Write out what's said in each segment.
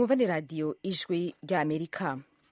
mwumva ni radiyo ijwi rya amerika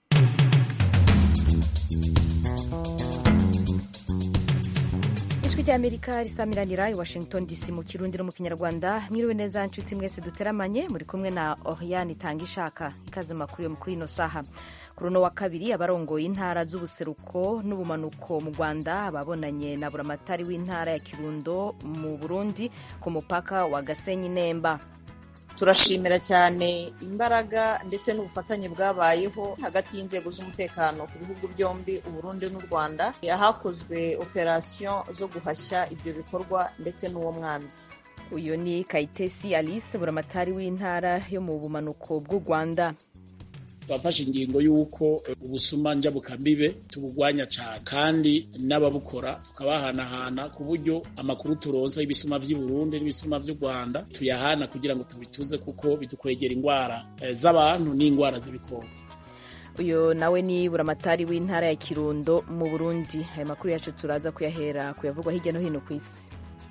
ijwi rya amerika risamiranira i washington dc mu kirundi no mu kinyarwanda mwiriwe neza nshuti mwese duteramanye muri kumwe na oriane itanga ishaka ikaze makuru yo kuri ino saha kuri uno wa kabiri abarongoye intara z'ubuseruko n'ubumanuko mu rwanda babonanye na buramatari w'intara ya kirundo mu burundi ku mupaka wa gasenyi nemba turashimira cyane imbaraga ndetse n'ubufatanye bwabayeho hagati y'inzego z'umutekano ku bihugu byombi uburundi n'u rwanda ahakozwe operasiyo zo guhashya ibyo bikorwa ndetse n'uwo mwanzi uyu ni kayitesi alice buramatari w'intara yo mu bumanuko bw'u rwanda twafashe ingingo y'uko ubusuma njyabukambibe tubugwanya cyane kandi n'ababukora tukabahanahana ku buryo amakuru turoza y'ibisuma vy'i Burundi n'ibisuma vy'u Rwanda tuyahana kugira ngo tubituze kuko bidukwegera indwara z'abantu n'indwara z'ibikoko uyu nawe ni buramatari w'intara ya kirundo mu burundi aya makuru yacu turaza kuyahera kuyavugwa hirya no hino ku isi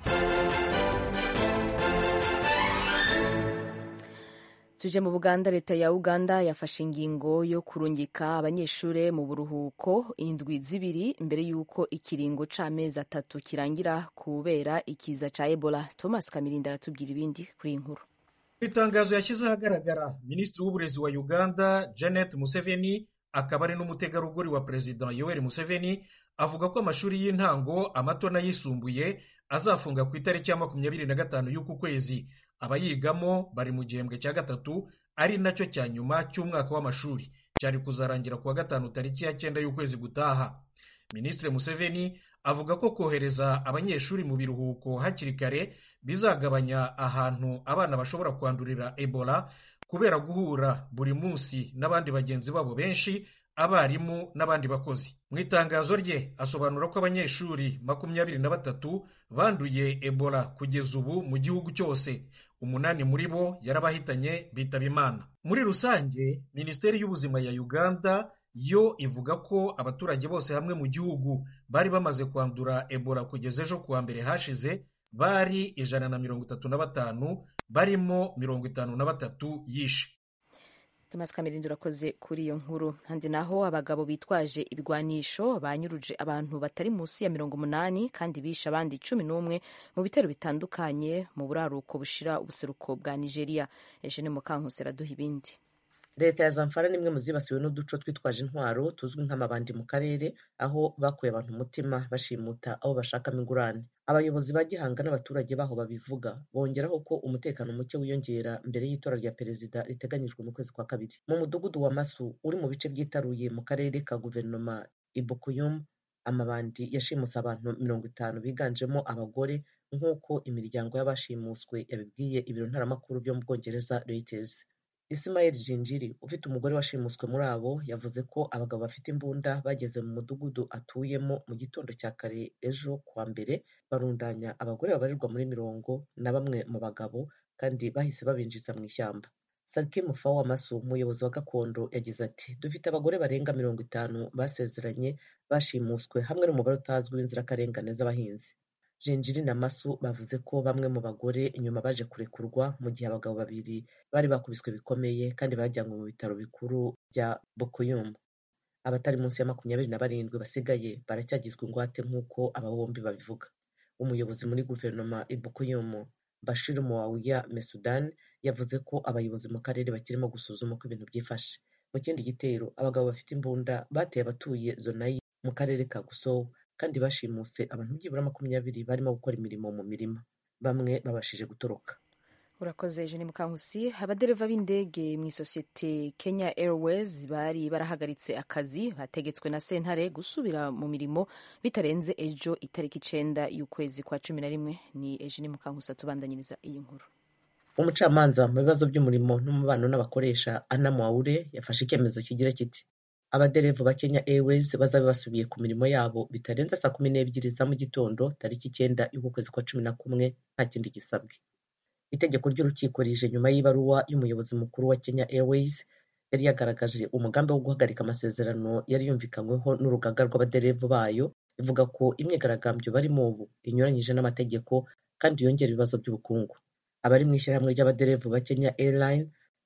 tuje mu buganda leta ya uganda yafashe ingingo yo kurungika abanyeshuri mu buruhuko indwi zibiri mbere y'uko ikiringo c'amezi atatu kirangira kubera ikiza ca ebola thomas kamirinda aratubwira ibindi kuri iyi nkuru itangazo yashyize ahagaragara minisitiri w'uburezi wa uganda janet museveni akaba ari n'umutegarugori wa perezida yoweri museveni avuga ko amashuri y'intango amato n'ayisumbuye azafunga ku itariki ya makumyabiri na gatanu y'uku kwezi abayigamo bari mu gihembwe cya gatatu ari nacyo cya nyuma cy'umwaka w'amashuri cyari kuzarangira ku wa gatanu tariki ya cyenda y'ukwezi gutaha minisitiri museveni avuga ko kohereza abanyeshuri mu biruhuko hakiri kare bizagabanya ahantu abana bashobora kwandurira ebola kubera guhura buri munsi n'abandi bagenzi babo benshi abarimu n'abandi bakozi mu itangazo rye asobanura ko abanyeshuri makumyabiri na batatu banduye ebola kugeza ubu mu gihugu cyose umunani muri bo yarabahitanye bitaba imana muri rusange minisiteri y'ubuzima ya uganda yo ivuga ko abaturage bose hamwe mu gihugu bari bamaze kwandura ebola kugeza ejo kuwa mbere hashize bari ijana na mirongo itatu na batanu barimo mirongo itanu na batatu yishe Thomas Kamirindi urakoze kuri iyo nkuru handi naho abagabo bitwaje ibigwanisho banyuruje abantu batari munsi ya mirongo umunani kandi bishe abandi cumi n'umwe mu bitero bitandukanye mu buraruko bushira ubuseruko bwa Nigeria Eugene Mukankusi araduha ibindi leta ya zamfara ni imwe mu zibasiwe n'uduco twitwaje intwaro tuzwi nk'amabandi mu karere aho bakuye abantu umutima bashimuta abo bashakamo ingurane abayobozi ba gihanga n'abaturage baho babivuga bongeraho ko umutekano muke wiyongera mbere y'itora rya perezida riteganyijwe mu kwezi kwa kabiri mu mudugudu wa masu uri mu bice byitaruye mu karere ka guverinoma ibukuyum amabandi yashimuse abantu mirongo itanu biganjemo abagore nk'uko imiryango y'abashimuswe yabibwiye ibiro ntaramakuru byo mu bwongereza reuters Ismail Jinjiri ufite umugore washimuswe muri abo yavuze ko abagabo bafite imbunda bageze mu mudugudu atuyemo mu gitondo cya kare ejo kuwa mbere barundanya abagore babarirwa muri mirongo na bamwe mu bagabo kandi bahise babinjiza mu ishyamba Sarki Mufawa Masu umuyobozi wa gakondo yagize ati dufite abagore barenga mirongo itanu basezeranye bashimuswe hamwe n'umubare utazwi w'inzirakarengane z'abahinzi Jinjiri na Masu bavuze ko bamwe mu bagore inyuma baje kurekurwa mu gihe abagabo babiri bari bakubiswe bikomeye kandi bajyanywe mu bitaro bikuru bya Bokuyum. Abatari munsi ya makumyabiri na barindwi basigaye baracyagizwe ingwate nk'uko aba bombi babivuga. Umuyobozi muri guverinoma i Bokuyum, Bashir Muawiya Mesudan, yavuze ko abayobozi mu karere bakirimo gusuzuma uko ibintu byifashe. Mu kindi gitero, abagabo bafite imbunda bateye abatuye Zonayi mu karere ka Gusou kandi bashimuse abantu byibura makumyabiri barimo gukora imirimo mu mirima bamwe babashije gutoroka urakoze Eugene Mukankusi abadereva b'indege mu isosiyete Kenya Airways bari barahagaritse akazi bategetswe na sentare gusubira mu mirimo bitarenze ejo itariki icenda y'ukwezi kwa cumi na rimwe ni Eugene Mukankusi atubandanyiriza iyi nkuru umucamanza mu bibazo by'umurimo n'umubano n'abakoresha Anna Mwaure yafashe icyemezo kigira kiti abaderevu ba Kenya Airways bazabe basubiye ku mirimo yabo bitarenze saa kumi n'ebyiri za mu gitondo tariki icyenda y'ukwezi kwa cumi na kumwe nta kindi gisabwe itegeko ry'urukiko rije nyuma y'ibaruwa y'umuyobozi mukuru wa Kenya Airways yari yagaragaje umugambi wo guhagarika amasezerano yari yumvikanyweho n'urugaga rw'abaderevu bayo ivuga ko imyigaragambyo barimo ubu inyuranyije n'amategeko kandi yongera ibibazo by'ubukungu abari mu ishyirahamwe ry'abaderevu ba Kenya Airline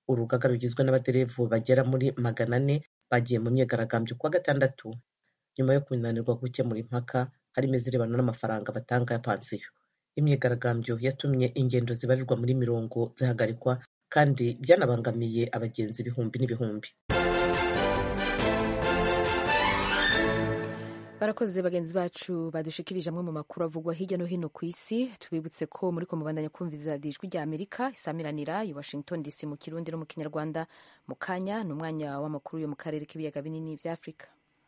urugaga rugizwe n'abaderevu bagera muri magana ane bagiye mu myigaragambyo kuwa gatandatu nyuma yo kunanirwa gukemura impaka harimo izirebana n'amafaranga batanga ya pansiyo imyigaragambyo yatumye ingendo zibarirwa muri mirongo zihagarikwa kandi byanabangamiye abagenzi ibihumbi n'ibihumbi barakoze bagenzi bacu badushikirije amwe mu makuru avugwa hirya no hino ku isi tubibutse ko muri ko mubandanya kumviza ijwi rya amerika isamiranira i washington dc mu kirundi no mu kinyarwanda mu kanya ni umwanya w'amakuru yo mu karere k'ibiyaga binini bya afurika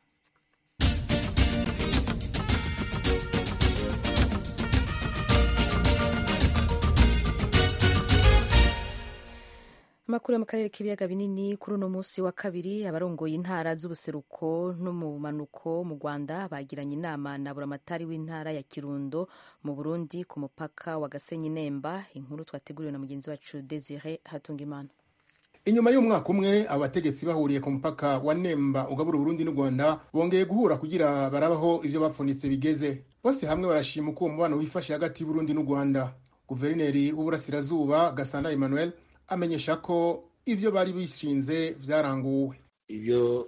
amakuru yo mu karere k'ibiyaga binini kuri uno munsi wa kabiri abarongoye intara z'ubuseruko no mu manuko mu rwanda bagiranye inama na buramatari w'intara ya kirundo mu burundi ku mupaka wa gasenyi nemba inkuru twateguriwe na mugenzi wacu desire hatungimana inyuma y'umwaka umwe abategetsi bahuriye ku mupaka wa nemba ugabura uburundi n'u rwanda bongeye guhura kugira barabaho ivyo bapfunitse bigeze bose hamwe barashima uko uwo mubano wifashe hagati y'uburundi n'u rwanda guverineri w'uburasirazuba gasana emmanuel amenyesha ko ivyo bari bishinze vyaranguwe ibyo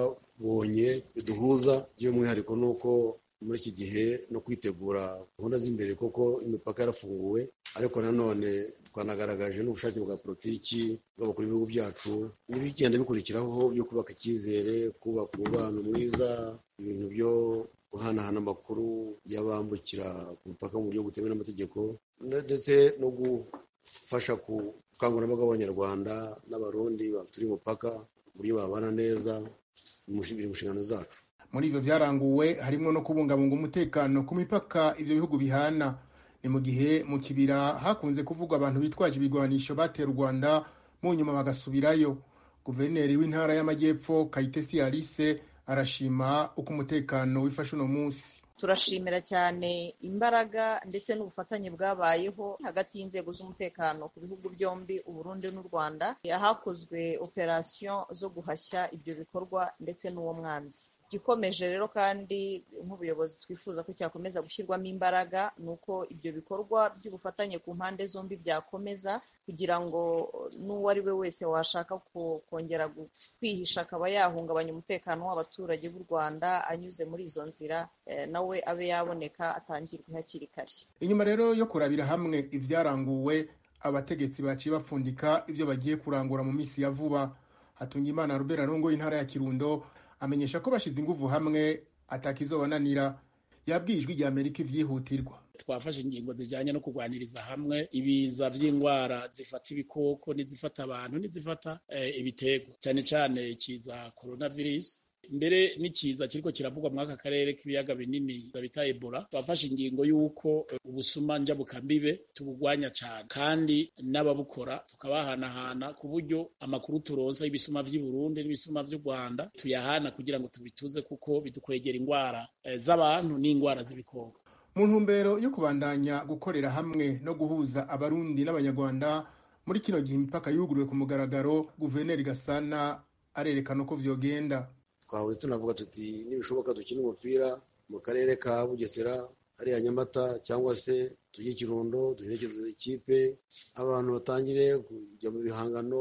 twabonye biduhuza by'umwihariko ni uko muri iki gihe no kwitegura gahunda z'imbere koko imipaka yarafunguwe ariko nanone twanagaragaje n'ubushake bwa politiki bw'abakuru b'ibihugu byacu n'ibigenda bikurikiraho byo kubaka icyizere kubaka umubano mwiza ibintu byo guhanahana amakuru y'abambukira ku mupaka mu buryo butemewe n'amategeko ndetse no gufasha ku ubukangurambaga bw'abanyarwanda n'abarundi baturi umupaka uburyo babana neza biri mu nshingano zacu muri ivyo vyaranguwe harimwo no kubungabunga umutekano ku mipaka ivyo bihugu bihana ni mu gihe mu kibira hakunze kuvugwa abantu bitwaje ibigwanisho batera u rwanda mu nyuma bagasubirayo guverineri w'intara y'amajyepfo kayitesi alice arashima uko umutekano wifashe uno munsi turashimira cyane imbaraga ndetse n'ubufatanye bwabayeho hagati y'inzego z'umutekano ku bihugu byombi uburundi n'u rwanda hakozwe operasiyo zo guhashya ibyo bikorwa ndetse n'uwo mwanzi igikomeje rero kandi nk'ubuyobozi twifuza ko cyakomeza gushyirwamo imbaraga ni uko ibyo bikorwa by'ubufatanye ku mpande zombi byakomeza kugira ngo n'uwo ari we wese washaka kongera kwihisha akaba yahungabanya umutekano w'abaturage b'u rwanda anyuze muri izo nzira nawe abe yaboneka atangirwe hakiri kare inyuma rero yo kurabira hamwe ibyaranguwe abategetsi baciye bapfundika ibyo bagiye kurangura mu minsi ya vuba hatungimana rubera rongo y'intara ya kirundo amenyesha ko bashyize inguvu hamwe atakizobananira yabwiye ijwi rya amerika ibyihutirwa twafashe ingingo zijyanye no kurwaniriza hamwe ibiza by'indwara zifata ibikoko n'izifata abantu n'izifata ibitego cyane cyane ikiza coronavirus mbere n'ikiza kiriko kiravugwa muri aka karere k'ibiyaga binini bita ebola twafashe ingingo y'uko ubusuma njabukambibe tubugwanya cyane kandi n'ababukora tukabahanahana ku buryo amakuru turonsa y'ibisuma vy'i Burundi n'ibisuma vy'u Rwanda tuyahana kugira ngo tubituze kuko bidukwegera indwara z'abantu n'indwara z'ibikoko mu ntumbero yo kubandanya gukorera hamwe no guhuza abarundi n'abanyarwanda muri kino gihe imipaka yuguruwe ku mugaragaro guverineri gasana arerekana uko vyogenda twahoze tunavuga tuti nibishoboka dukine umupira mu karere ka bugesera hariya nyamata cyangwa se tujye kirundo duherekeze ikipe abantu batangire kujya mu bihangano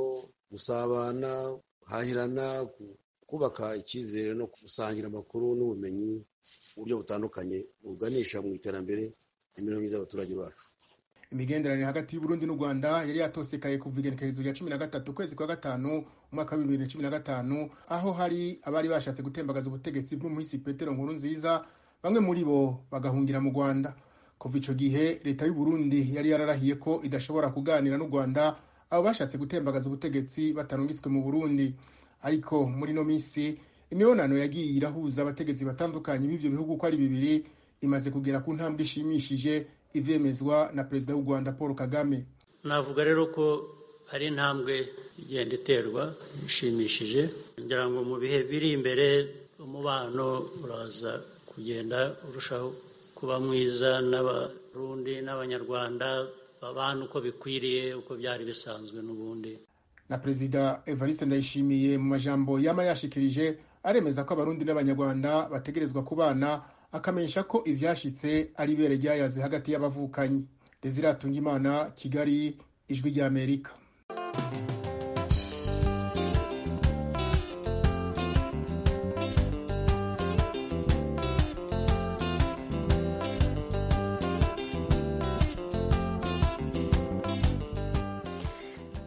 gusabana guhahirana kubaka icyizere no gusangira amakuru n'ubumenyi mu buryo butandukanye buganisha mu iterambere n'imibereho myiza y'abaturage bacu imigenderanire hagati y'uburundi n'u rwanda yari yatosekaye kuva igenekerezo rya cumi na gatatu ukwezi kwa gatanu umwaka wa bibiri na cumi na gatanu aho hari abari bashatse gutembagaza ubutegetsi bw'umuhisi petero nkuru nziza bamwe muri bo bagahungira mu rwanda kuva ico gihe leta y'uburundi yari yararahiye ko idashobora kuganira n'u rwanda abo bashatse gutembagaza ubutegetsi batarungitswe mu burundi ariko muri no minsi imibonano yagiye irahuza abategetsi batandukanye b'ivyo bihugu uko ari bibiri imaze kugera ku ntambwe ishimishije ivyemezwa na perezida w'u rwanda paul kagame navuga rero ko ari intambwe igenda iterwa ishimishije ngira ngo mu bihe biri imbere umubano uraza kugenda urushaho kuba mwiza n'abarundi n'abanyarwanda babana uko bikwiriye uko byari bisanzwe n'ubundi na perezida evariste ndayishimiye mu majambo yama yashikirije aremeza ko abarundi n'abanyarwanda bategerezwa kubana akamenyesha ko ivyashitse ari ibere ryayaze hagati y'abavukanyi desire atungimana kigali ijwi ry'amerika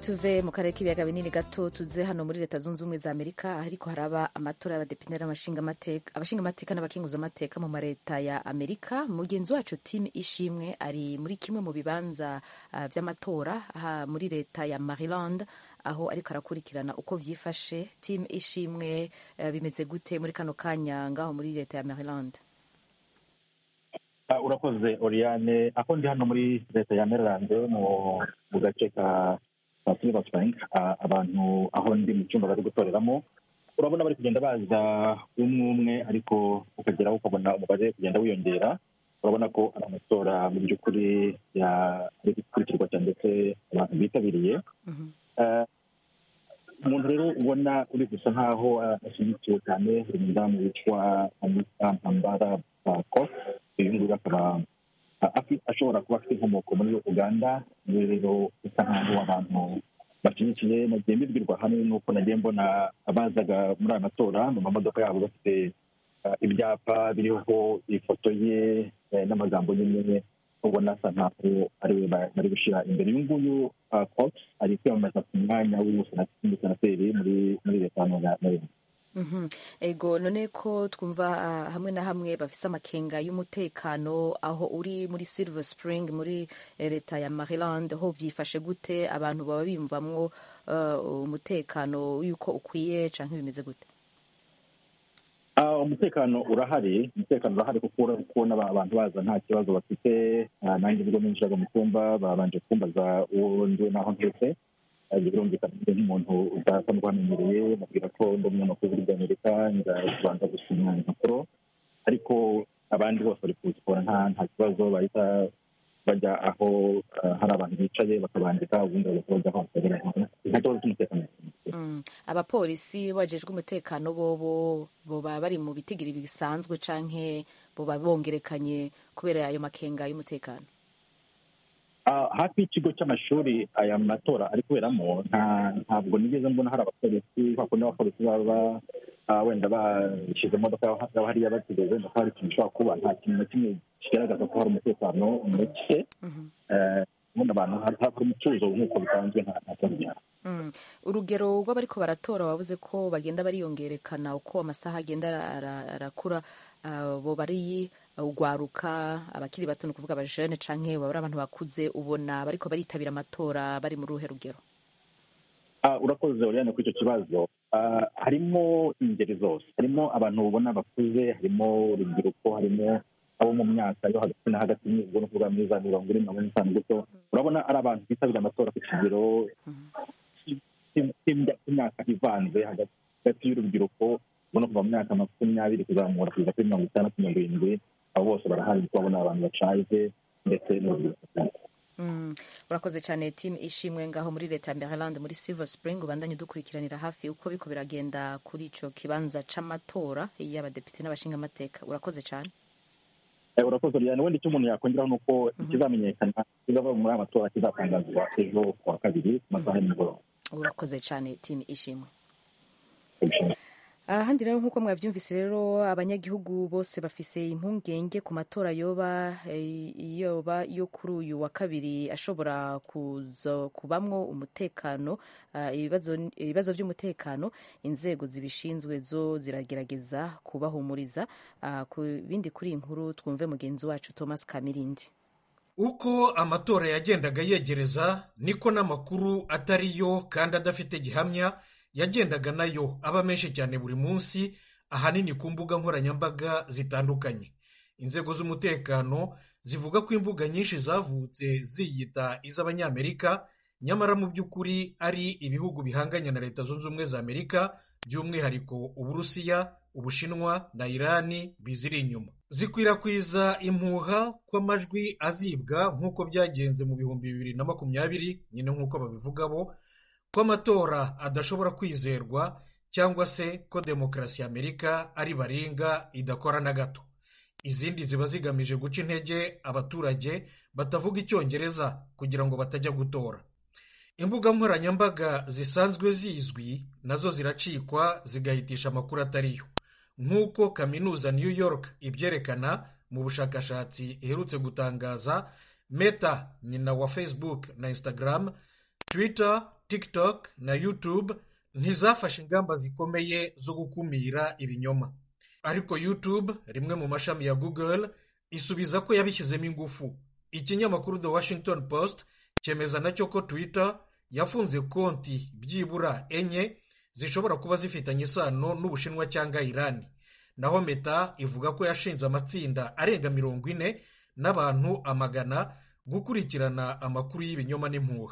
tuve mu karere k'ibiyaga binini gato tuze hano muri leta zunze ubumwe za amerika ariko haraba amatora y'abadepite abashingamateka n'abakinguzamateka mu mareta ya amerika mugenzi wacu tim ishimwe ari muri kimwe mu bibanza uh, vy'amatora muri leta ya maryland aho ariko arakurikirana uko vyifashe tim ishimwe uh, bimeze gute muri kano kanya ngaho muri leta ya maryland uh, urakoze oriane aho ndi hano muri leta ya maryland mu gace ka silver spring abantu aho ndi mu cyumba bari gutoreramo urabona bari kugenda baza umwe umwe ariko ukageraho ukabona umubare kugenda wiyongera urabona ko ari amatora mu by'ukuri ari gukurikirwa cyane ndetse abantu bitabiriye umuntu rero ubona uri gusa nk'aho ashyigikiwe cyane buri mudamu witwa anita mpambara kos uyu nguyu akaba ashobora kuba afite inkomoko muri uganda niwe rero usa nk'aho abantu bashyigikiye nagiye mbibwirwa hamwe n'uko nagiye mbona abazaga muri aya matora mu mamodoka yabo bafite ibyapa biriho ifoto ye n'amagambo nyine ubona asa nkaho ari we bari gushyira imbere uyu nguyu cox ari kwiyamamaza ku mwanya w'umusenateri muri muri leta ya maryland ego none ko twumva hamwe na hamwe bafise amakenga y'umutekano aho uri muri silver spring muri leta ya maryland ho byifashe gute abantu baba biyumvamwo umutekano y'uko ukwiye cyangwa bimeze gute umutekano urahari umutekano urahari kuko kubona abantu baza nta kibazo bafite nanjye ubwo ninjiraga mu cyumba babanje kumbaza uwo ndiwe n'aho ndetse birumvikana nk'umuntu udasa n'uwamenyereye mubwira ko ndi umunyamakuru w'igihugu amerika nza kubanza gusinya impapuro ariko abandi bose bari kuzikora nta nta kibazo bahita bajya aho hari abantu bicaye bakabandika ubundi bagahita bajya aho nta kibazo cy'umutekano abapolisi bajejwe umutekano bobo boba bari mu bitigiri bisanzwe canke boba bongerekanye kubera ayo makenga y'umutekano hafi y'ikigo cy'amashuri aya matora ari kuberamo ntabwo nigeze mbona hari abapolisi kundi abapolisi baba wenda bashyize imodoka yaba hariya bategereje wenda ko hari ikintu gishobora kuba nta kintu na kimwe kigaragaza ko hari umutekano muke ubundi abantu hari umutuzo nk'uko bisanzwe nta kibazo gihari urugero rw'abariko baratora wavuze ko bagenda bariyongerekana uko amasaha agenda arakura bo bari ugwaruka abakiri bato ni ukuvuga abajene canke baba ari abantu bakuze ubona bariko baritabira amatora bari muri uruhe rugero urakoze uriyane kuri icyo kibazo harimo ingeri zose harimo abantu ubona bakuze harimo urubyiruko harimo abo mu myaka yo hagati na hagati ubwo ni ukuvuga muri za mirongo ine mirongo itanu gutyo urabona ari abantu bitabira amatora ku kigero cy'imyaka ivanze hagati y'urubyiruko ubona kuva mu myaka makumyabiri kuzamura kugeza kuri mirongo itandatu mirongo irindwi abo bose barahari kubabona abantu bashaje ndetse n'urubyiruko urakoze cyane timu ishimwe ngaho muri leta ya maryland muri silver spring ubandanye udukurikiranira hafi uko biko biragenda kuri icyo kibanza c'amatora y'abadepite n'abashingamateka urakoze cyane urakoze cyane wenda icyo umuntu yakongeraho ni uko ikizamenyekana kizava muri aya matora kizatangazwa ejo ku wa kabiri ku masaha y'umugoroba urakoze cyane timu ishimwe ahandi rero nk'uko mwabyumvise rero abanyagihugu bose bafise impungenge ku matora yoba yoba yo kuri uyu wa kabiri ashobora kuza kubamwo umutekano ibibazo by'umutekano inzego zibishinzwe zo ziragerageza kubahumuriza ku bindi kuri iyi nkuru twumve mugenzi wacu thomas kamirindi uko amatora yagendaga yegereza niko n'amakuru atariyo kandi adafite gihamya yagendaga nayo aba menshi cyane buri munsi ahanini ku mbuga nkoranyambaga zitandukanye inzego z'umutekano zivuga ko imbuga nyinshi zavutse ziyita iz'abanyamerika nyamara mu by'ukuri ari ibihugu bihanganye na leta zunze ubumwe za amerika by'umwihariko uburusiya ubushinwa na irani biziri inyuma zikwirakwiza impuha ko amajwi azibwa nk'uko byagenze mu bihumbi bibiri na makumyabiri nyine nk'uko babivuga bo ko amatora adashobora kwizerwa cyangwa se ko demokarasi y'amerika ari baringa idakora na gato izindi ziba zigamije guca intege abaturage batavuga icyongereza kugira ngo batajya gutora imbuga nkoranyambaga zisanzwe zizwi nazo ziracikwa zigahitisha amakuru atariyo nk'uko kaminuza new york ibyerekana mu bushakashatsi iherutse gutangaza meta nyina wa facebook na instagram twitter tiktok na youtube ntizafashe ingamba zikomeye zo gukumira ibinyoma ariko youtube rimwe mu mashami ya google isubiza ko yabishyizemo ingufu ikinyamakuru the washington post cyemeza nacyo ko twitter yafunze konti byibura enye zishobora kuba zifitanye isano n'ubushinwa cyangwa irani naho meta ivuga ko yashinze amatsinda arenga mirongo ine n'abantu amagana gukurikirana amakuru y'ibinyoma n'impuha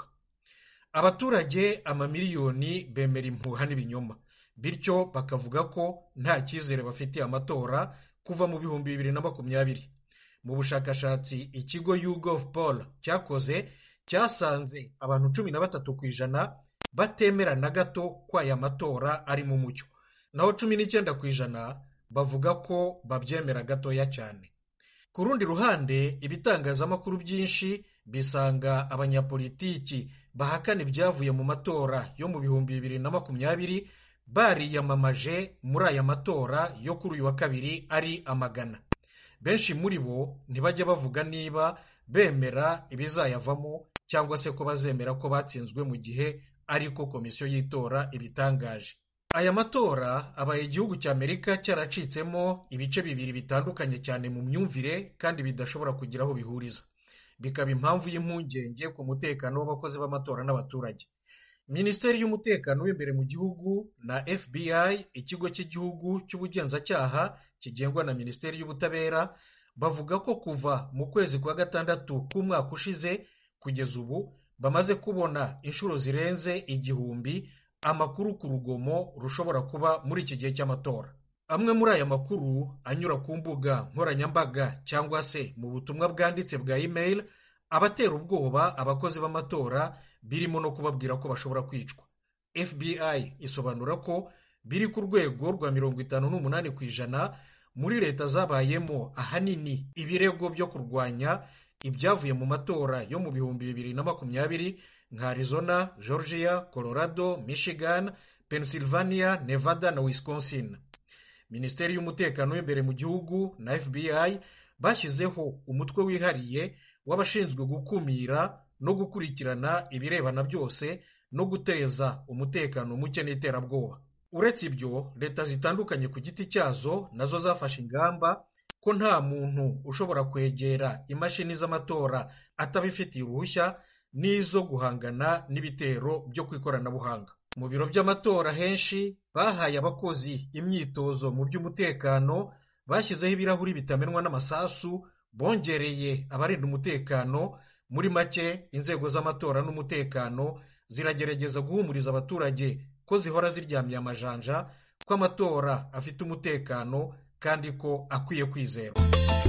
abaturage amamiliyoni bemera impuha n'ibinyoma bityo bakavuga ko nta cyizere bafitiye amatora kuva mu bihumbi bibiri na makumyabiri mu bushakashatsi ikigo YouGov Poll cyakoze cyasanze abantu cumi na batatu ku ijana batemera na gato ko aya matora ari mu mucyo naho cumi n'icyenda ku ijana bavuga ko babyemera gatoya cyane ku rundi ruhande ibitangazamakuru byinshi bisanga abanyapolitiki bahakana ibyavuye mu matora yo mu bihumbi bibiri na makumyabiri bariyamamaje muri aya matora yo kuri uyu wa kabiri ari amagana benshi muri bo ntibajya bavuga niba bemera ibizayavamo cyangwa se ko bazemera ko batsinzwe mu gihe ariko komisiyo y'itora ibitangaje aya matora abaye igihugu cya amerika cyaracitsemo ibice bibiri bitandukanye cyane mu myumvire kandi bidashobora kugira aho bihuriza bikaba impamvu y'impungenge ku mutekano w'abakozi b'amatora n'abaturage minisiteri y'umutekano w'imbere mu gihugu na fbi ikigo cy'igihugu cy'ubugenzacyaha kigengwa na minisiteri y'ubutabera bavuga ko kuva mu kwezi kwa gatandatu k'umwaka ushize kugeza ubu bamaze kubona inshuro zirenze igihumbi amakuru ku rugomo rushobora kuba muri iki gihe cy'amatora amwe muri aya makuru anyura ku mbuga nkoranyambaga cyangwa se mu butumwa bwanditse bwa email abatera ubwoba abakozi b'amatora birimo no kubabwira ko bashobora kwicwa fbi isobanura ko biri ku rwego rwa mirongo itanu n'umunani ku ijana muri leta zabayemo ahanini ibirego byo kurwanya ibyavuye mu matora yo mu bihumbi bibiri na makumyabiri nka arizona georgia colorado michigan pennsylvania nevada na wisconsin minisiteri y'umutekano w'imbere mu gihugu na fbi bashyizeho umutwe wihariye w'abashinzwe gukumira no gukurikirana ibirebana byose no guteza umutekano muke n'iterabwoba uretse ibyo leta zitandukanye ku giti cyazo nazo zafashe ingamba ko nta muntu ushobora kwegera imashini z'amatora atabifitiye uruhushya n'izo guhangana n'ibitero byo ku ikoranabuhanga mu biro by'amatora henshi bahaye abakozi imyitozo mu by'umutekano bashyizeho ibirahuri bitamenwa n'amasasu bongereye abarinda umutekano muri make inzego z'amatora n'umutekano ziragerageza guhumuriza abaturage ko zihora ziryamiye amajanja ko amatora afite umutekano kandi ko akwiye kwizerwa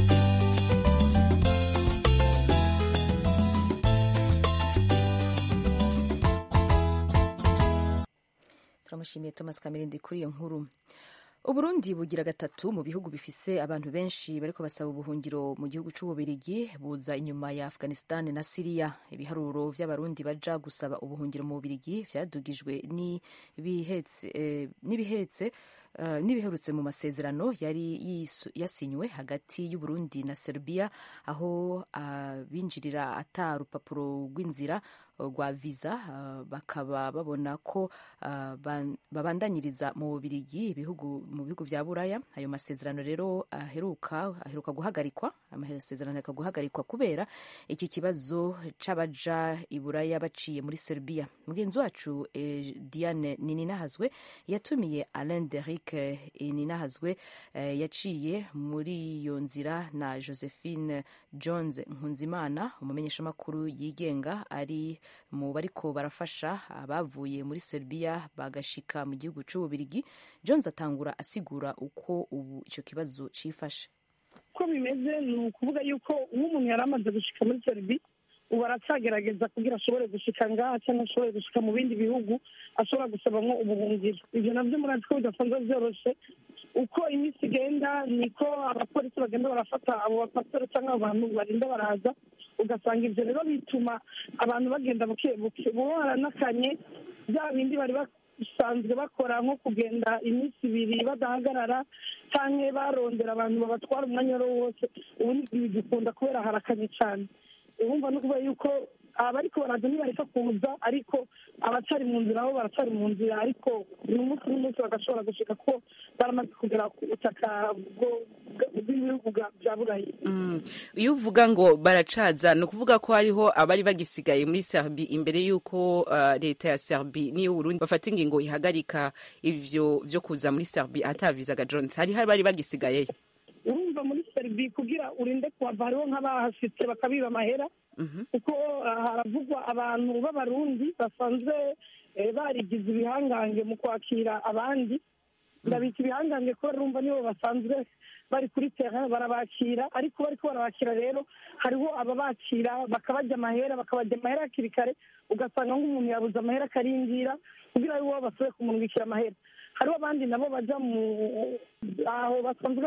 turamushimiye thomas kamirindi kuri iyo nkuru uburundi bugira gatatu mu bihugu bifise abantu benshi bariko basaba ubuhungiro mu gihugu c'ububirigi buza inyuma ya afghanistan na siriya ibiharuro vy'abarundi baja gusaba ubuhungiro mu bubirigi vyadugijwe n'ibihetse Uh, n'ibiherutse mu masezerano yari yasinywe hagati y'uburundi na serbia aho uh, binjirira ata rupapuro rw'inzira rwa viza uh, bakaba babona ko babandanyiriza mu bubirigi ibihugu mu bihugu vya buraya ayo masezerano rero aheruka aheruka guhagarikwa amasezerano aheruka guhagarikwa kubera iki kibazo c'abaja i buraya baciye muri serbia mugenzi wacu eh, diane nininahazwe yatumiye alain deric ninahazwe yaciye muri iyo nzira na josephine jones nkunzimana umumenyeshamakuru yigenga ari mu bariko barafasha abavuye muri serbia bagashika mu gihugu c'ububirigi jones atangura asigura uko ubu icyo kibazo cifashe uko bimeze ni ukuvuga yuko uwo umuntu yari amaze gushika muri serbia ubu aracyagerageza kugira ashobore gushika ngaha cyangwa ashobore gushika mu bindi bihugu ashobora gusabamo ubuhungiro ibyo nabyo murazi ko bidasanzwe byoroshye uko iminsi igenda niko abapolisi bagenda barafata abo bapasiteri cyangwa abantu barinda baraza ugasanga ibyo rero bituma abantu bagenda buke buke buhora n'akanye bya bindi bari basanzwe bakora nko kugenda iminsi ibiri badahagarara cyangwa barondera abantu babatwara umwanya wari wose ubu ntibigikunda kubera harakanye cyane urumva no kuvuga yuko abariko baraza ntibareka kuza ariko abacari mu nzira bo baracari mu nzira ariko uyu munsi n'umunsi bagashobora gushika ko baramaze kugera ku butaka bwo- bwa- bw'ibihugu bwa- bya burayi Mm. iyo uvuga ngo baracaza ni ukuvuga ko hariho abari bagisigaye muri serbi imbere y'uko uh, leta ya serbi n'iyo uburundi bafata ingingo ihagarika ivyo vyo kuza muri serbi atavizaga jones hari hari bari bagisigayeyo urumva muri seribi kugira urinde kuhava hariho nk'abahashitse bakabiba amahera kuko ah, haravugwa abantu b'abarundi basanzwe eh, barigize ibihangange mu kwakira abandi ndabita ibihangange kubera urumva nibo basanzwe bari kuri terrain barabakira ariko bariko barabakira rero hariho ababakira bakabajya amahera bakabajya amahera hakiri kare ugasanga nk'umuntu yabuze amahera akarindira kugira ari bo basubire kumurungikira amahera hariho abandi nabo baja mu aho basanzwe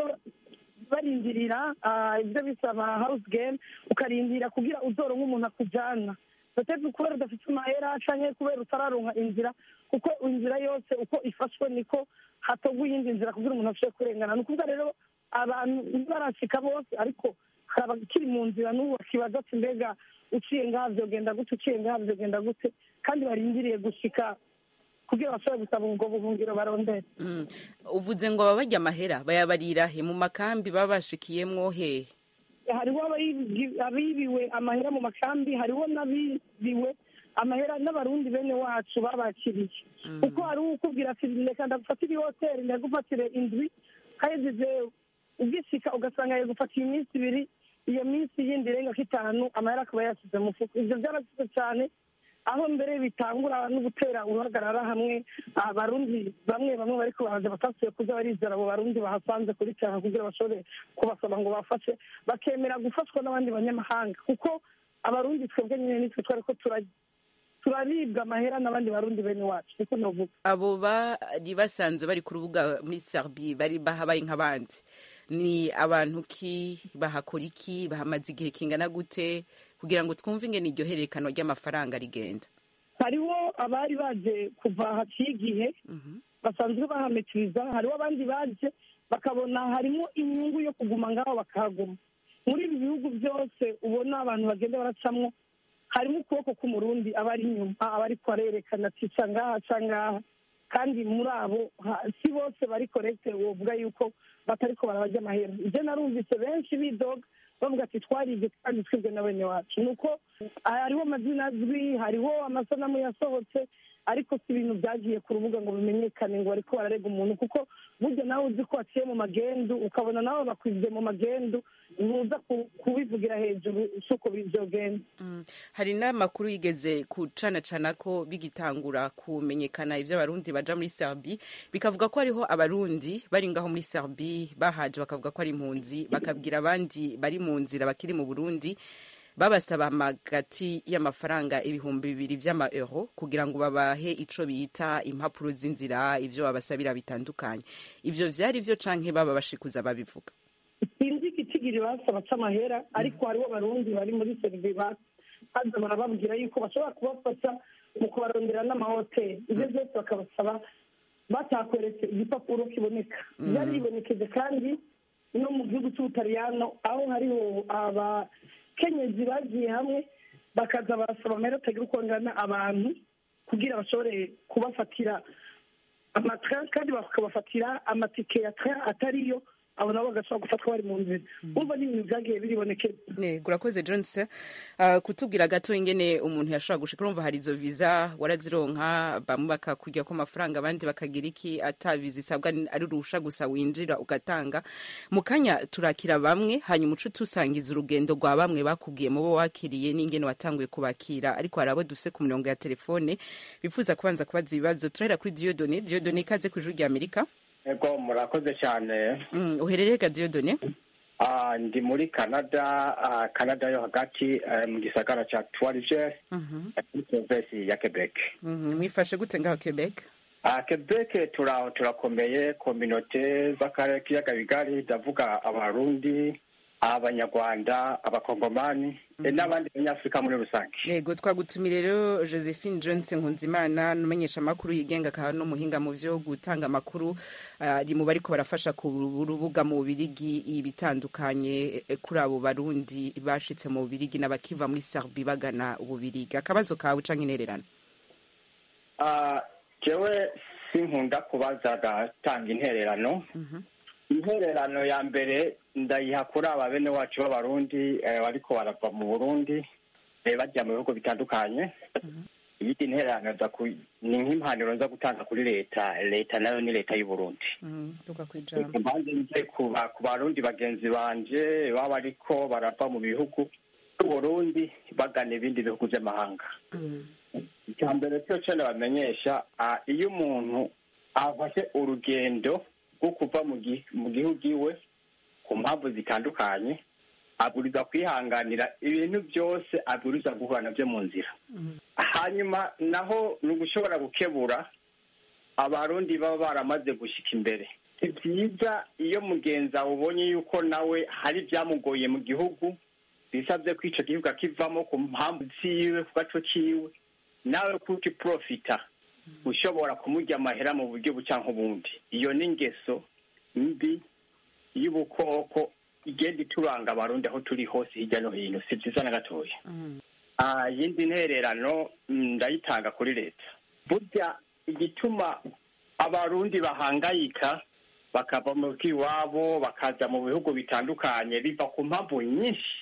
barindirira ah, ibyo bita ama house game ukarindira kugira uzoro nk'umuntu akujana bateze kubera udafite amahera canke kubera utararonka inzira kuko inzira yose uko ifashwe niko hatogwa iyindi nzira kugira umuntu ashobore kurengana ni ukuvuga rero abantu ntibarashika bose ariko hari abakiri mu nzira n'ubu bakibaza ati mbega uciye ngaha vyogenda gute uciye ngaha vyogenda gute kandi barindiriye gushika kugira bashobore gusaba ubwo buhungiro barondera Mm. uvuze ngo baba barya amahera bayabarira he mu makambi baba bashikiyemwo hehe hariho abayibi- abibiwe amahera mu makambi hariho n'abibiwe amahera n'abarundi bene wacu babakiriye kuko hari ukubwira ati reka ndagufatire hoteli ndagufatire indwi hahejeje ugishika ugasanga yagufatiye iminsi ibiri iyo minsi yindi irenga ko itanu amahera akaba yasize mu mufuko ivyo byarasize cyane aho mbere bitangura no gutera uruhagarara hamwe abarundi bamwe bamwe bariko baraza batasuye kuza barizera abo barundi bahasanze kuri cyaha kugira bashobore kubasaba ngo bafashe bakemera gufashwa n'abandi banyamahanga kuko abarundi twebwe nyine nitwe twari ko turarya turaribwa amahera n'abandi barundi bene wacu niko novuga abo bari basanzwe bari ku rubuga muri serbi bari bahabaye nk'abandi ni abantu ki bahakora iki bahamaze igihe kingana gute kugira ngo twumve ingene iryo hererekanwa ry'amafaranga rigenda hariho abari baje kuva haciye igihe basanzwe bahametiriza hariho abandi baje bakabona harimo inyungu yo kuguma ngaho bakahaguma muri ibi bihugu byose ubona abantu bagenda baracamwo harimo ukuboko k'umurundi aba ari inyuma aba ariko arerekana ati ca ngaha ca ngaha kandi muri abo ha- si bose bari korekite wovuga yuko batariko barabajya amahera ibyo narumvise benshi bidoga bavuga ati twaribye kandi twibwe na bene wacu ni uko hariho amazina azwi hariho amasanamu yasohotse ariko si ibintu byagiye ku rubuga ngo bimenyekane ngo bariko bararega umuntu kuko burya nawe uzi ko waciye mu magendu ukabona nawe bakwibye mu magendu ntuza ku- kubivugira hejuru si uko byogenda Mm. hari n'amakuru yigeze kucanacana ko bigitangura kumenyekana ivyo abarundi baja muri serbi bikavuga ko hariho abarundi bari ngaho muri serbi bahaje bakavuga ko ari impunzi bakabwira abandi bari mu nzira bakiri mu burundi babasaba amagati y'amafaranga ibihumbi bibiri vy'ama euro kugira ngo babahe ico bita impapuro z'inzira ivyo babasabira bitandukanye ivyo vyari vyo canke baba bashikuza babivuga sinzi igitigiri basaba c'amahera ariko hariho abarundi bari muri serivi baza barababwira yuko bashobora kubafasha mu kubarondera n'amahoteli ibyo byose bakabasaba batakweretse igipapuro kiboneka byari bibonekeje kandi no mu gihugu cy'ubutaliyano aho hariho abakenyezi bagiye hamwe bakaza barasaba amahera atagira uko angana abantu kugira bashobore kubafatira amatara kandi bakabafatira amatike ya tara atariyo abo nabo bagashobora gufatwa bari mu nzira umva ni ibintu byagiye biribonekeza Yego urakoze Jones uh, kutubwira gato ingene umuntu yashobora gushika urumva hari izo visa warazironka bamwe bakakurya ko amafaranga abandi bakagira iki ata visa isabwa ni- ari urusha gusa winjira ugatanga mu kanya turakira bamwe hanyuma uca tusangiza urugendo rwa bamwe bakubwiye mu bo wakiriye n'ingene watanguye kubakira ariko hari abo dufise ku mirongo ya telefone bifuza kubanza kubaza ibibazo turahera kuri Dieudonné Dieudonné ikaze ku ijuru rya Amerika Ego murakoze cyane mm, uherereye ga Dieudonné Ah, ndi muri canada ah, canada yo hagati eh, mu gisagara cya tuwarije Mhm. muri provinsi ya quebec Mhm, mwifashe gute ngaho Quebec Ah, quebec tura- turakomeye kominote z'akarere k'iyaga bigari ndavuga abarundi abanyarwanda abakongomani n'abandi banyafurika muri rusange yego twagutumira rero josephine johnson nkunzimana n'umumenyesha amakuru yigenga akaba n'umuhinga mu byo gutanga amakuru ari mu bariko barafasha ku rubuga mu bubirigi ibitandukanye kuri abo barundi bashitse mu bubirigi n'abakiva muri serbi bagana ububirigi akabazo kawe canke intererano jewe sinkunda kubaza agatanga intererano intererano ya mbere ndayiha kuri aba bene wacu b'abarundi bariko barava mu burundi bajya mu bihugu bitandukanye iyindi intererano ni nk'impanuro nza gutanga kuri leta leta nayo ni leta y'uburundi mbanze nje ku barundi bagenzi banje baba bariko barava mu bihugu by'uburundi bagana ibindi bihugu by'amahanga icya mbere cyo cyane bamenyesha iyo umuntu afashe urugendo rwo kuva mu gihugu iwe ku mpamvu zitandukanye aburiza kwihanganira ibintu byose aburiza guhura nabyo mu nzira hanyuma naho ni ugushobora gukebura abarundi baba baramaze gushyika imbere si byiza iyo mugenzi ubonye yuko nawe hari ibyamugoye mu gihugu bisabye ko icyo gihugu akivamo ku mpamvu ziwe ku gaco kiwe nawe kuko iprofita ushobora kumurya amahera mu buryo buca nk'ubundi iyo ni ingeso mbi y'ubukoko igenda ituranga abarundi aho turi hose hirya no hino si byiza na gatoya iyindi ntererano ndayitanga kuri leta burya igituma abarundi bahangayika bakava mu iwabo bakaza mu bihugu bitandukanye biva ku mpamvu nyinshi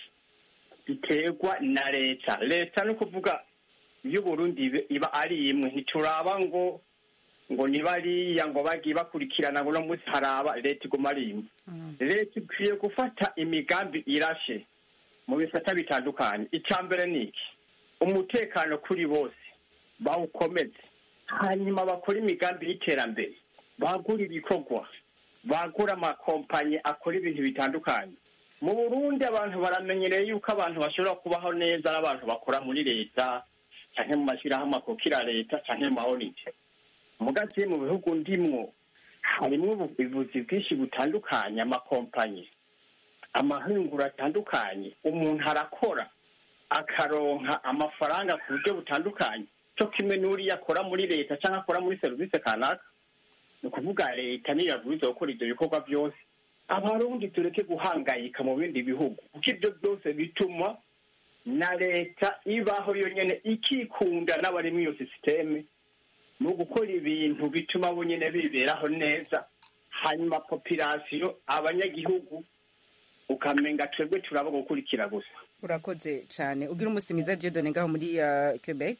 biterwa na leta leta ni ukuvuga y'uburundi iba ari imwe ntituraba ngo ngo ni bariya ngo bagiye bakurikirana ngo uno munsi haraba leta iguma ari imwe leta ikwiye gufata imigambi irashe mu bisata bitandukanye icya mbere ni iki umutekano kuri bose bawukomeze hanyuma bakora imigambi y'iterambere bagura ibikorwa bagura amakompanyi akora ibintu bitandukanye mu burundi abantu baramenyereye yuko abantu bashobora kubaho neza n'abantu bakora muri leta cyangwa mu mashyirahamwe akukira leta cyangwa mu mahoride mugace mu bihugu ndimwo harimo ubuvuzi bwinshi butandukanye amakompanyi amahinguro atandukanye umuntu arakora akaronka amafaranga ku buryo butandukanye cyo kimwe n'uriya akora muri leta cyangwa akora muri serivisi kanaka ni ukuvuga leta niyo yabwirizwa gukora ibyo bikorwa byose abarundi tureke guhangayika mu bindi bihugu kuko ibyo byose bituma na leta ibaho yonyine ikikunda n'abari muri iyo sisiteme ni ugukora ibintu bituma bo nyine biberaho neza hanyuma popirasiyo abanyagihugu ukamenga twebwe turaba gukurikira gusa urakoze cyane ugira umunsi mwiza diodone ngaho muri quebec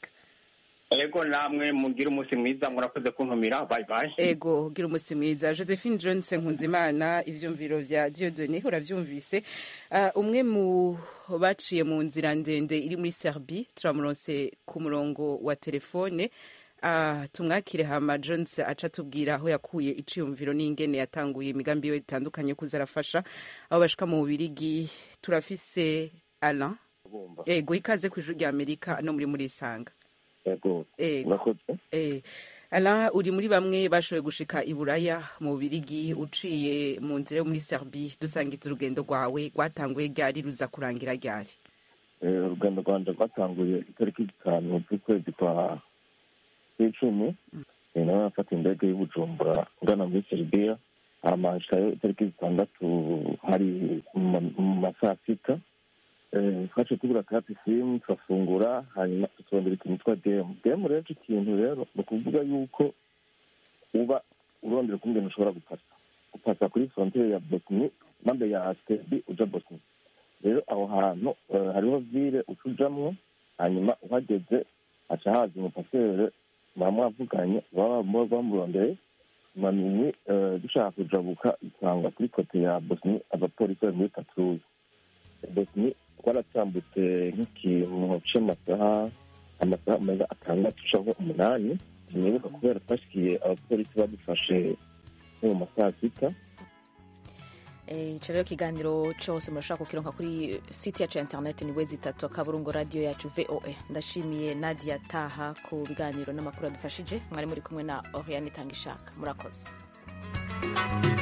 ego namwe mugira umunsi mwiza murakoze kuntumira bayi bayi ego ugira umunsi mwiza josephine johnson nkunzimana ivyumviro vya diodone uravyumvise uh, umwe mu baciye mu nzira ndende iri muri serbie turamuronse ku murongo wa telefone uh, tumwakire hama jones aca tubwira aho yakuye iciyumviro n'ingene yatanguye imigambi yo itandukanye kuza arafasha aho bashika mu bubirigi turafise alain ego ikaze ku ijuru rya amerika no muri muri isanga yego urakoze ala uri muri bamwe bashoboye gushika i buraya mu birigi uciye mu nzira yo muri serbie dusangiza urugendo rwawe rwatanguye ryari ruza kurangira ryari urugendo rwanje rwatanguye itariki zitanu z'ukwezi kwa kw'icumi nawe nafata indege y'ubujumbura ngana muri serbia amashikayo itariki zitandatu hari mu masaa sita twaciye tugura kati simu turafungura hanyuma tutondera ikintu twa demu demu rero icyo kintu rero ni ukuvuga yuko uba urondera ukungene ushobora gupasa gupasa kuri frontiere ya bosni mambe ya sebi uja bosni rero aho hantu hariho vile uca ujamwo hanyuma uhageze haca haza umupasere muba mwavuganye baba bamurondeye manini dushaka kujabuka usanga kuri kote ya bosni abapolisi bari muri patrouille bosni twaratambutse nk'ikintu c'amasaha amasaha meza atandatu canke umunani sinibuka kubera twashikiye abapolisi badufashe nko mu masaha sita icyo rero ikiganiro cyose murashobora kukironka kuri site yacu ya interineti ni wezi itatu akaburungu radiyo yacu voa ndashimiye nadia taha ku biganiro n'amakuru adufashije mwari muri kumwe na oriane itanga ishaka murakoze